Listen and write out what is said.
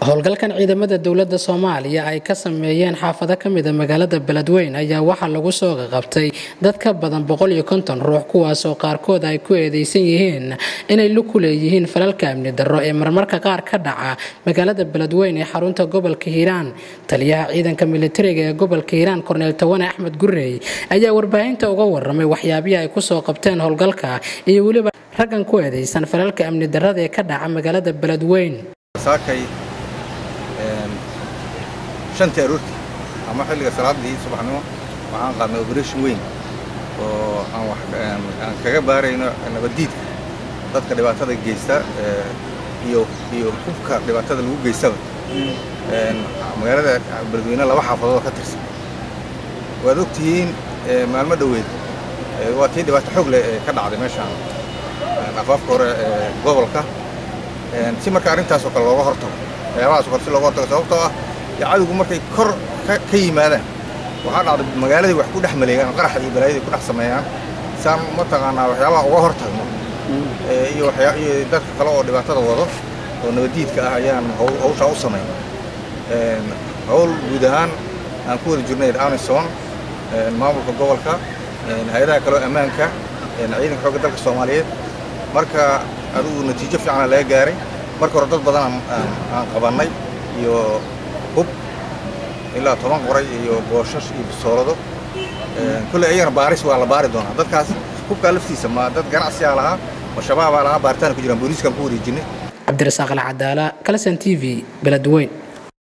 howlgalkan ciidamada dowladda soomaaliya ay ka sameeyeen xaafado ka mida magaalada beledweyn ayaa waxaa lagu soo qaqabtay dad ka badan boqol iyo konton ruux kuwaasoo qaarkood ay ku eedeysan yihiin inay luku leeyihiin falalka amni darro ee marmarka qaar ka dhaca magaalada beledweyn ee xarunta gobolka hiiraan taliyaha ciidanka militariga ee gobolka hiiraan korneel tawane axmed gurey ayaa warbaahinta uga waramay waxyaabihii ay kusoo qabteen howlgalka iyo weliba raggan ku eedeysan falalka amni darrada ee ka dhaca magaalada beledweyn shantii aroortii ama xilliga salaadii subaxnimo waxaan qaadnay operation weyn oo aan kaga baarayno nabaddiidka dadka dhibaatada geysta iyo iyo hubka dhibaatada lagu geystaba magaalada beledweyne laba xaafadood oo ka tirsan waad ogtihiin maalmo dhoweed waa tii dhibaato xoog leh ee ka dhacday meeshaan afaafka hore ee gobolka si marka arrintaasoo kale looga hortago waxyaabahaas kale si looga hortago sababtoo ah cadowgu markay kor ka yimaadaan waxaa dhacday magaaladii wax ku dhex maleegaan qaraxa iyo balaayadii ku dhex sameeyaan saan mataqaanaa waxyaabaha uga hor tagno iyo iyo dadka kale oo dhibaatada wado oo nabaddiidka ah ayaan hawshaa u samayn hawl guud ahaan aan ku wada jirnay amison maamulka gobolka hay-adaha kaleo ammaanka ciidanka xoogga dalka soomaaliyeed marka adigu natiijo fiicana laga gaaray marka hore dad badan aan qabannay iyo hub ilaa toban qoray iyo booshash iyo bisoolado kulley ayagana baaris waa la baari doonaa dadkaas hubkaa laftiisa ma dad ganacsiyaa lahaa ma shabaabaa lahaa baaritaan ku jiraan booliiskaan ku wareejinay cabdirasaaq alcadaala kalasan t v beledweyn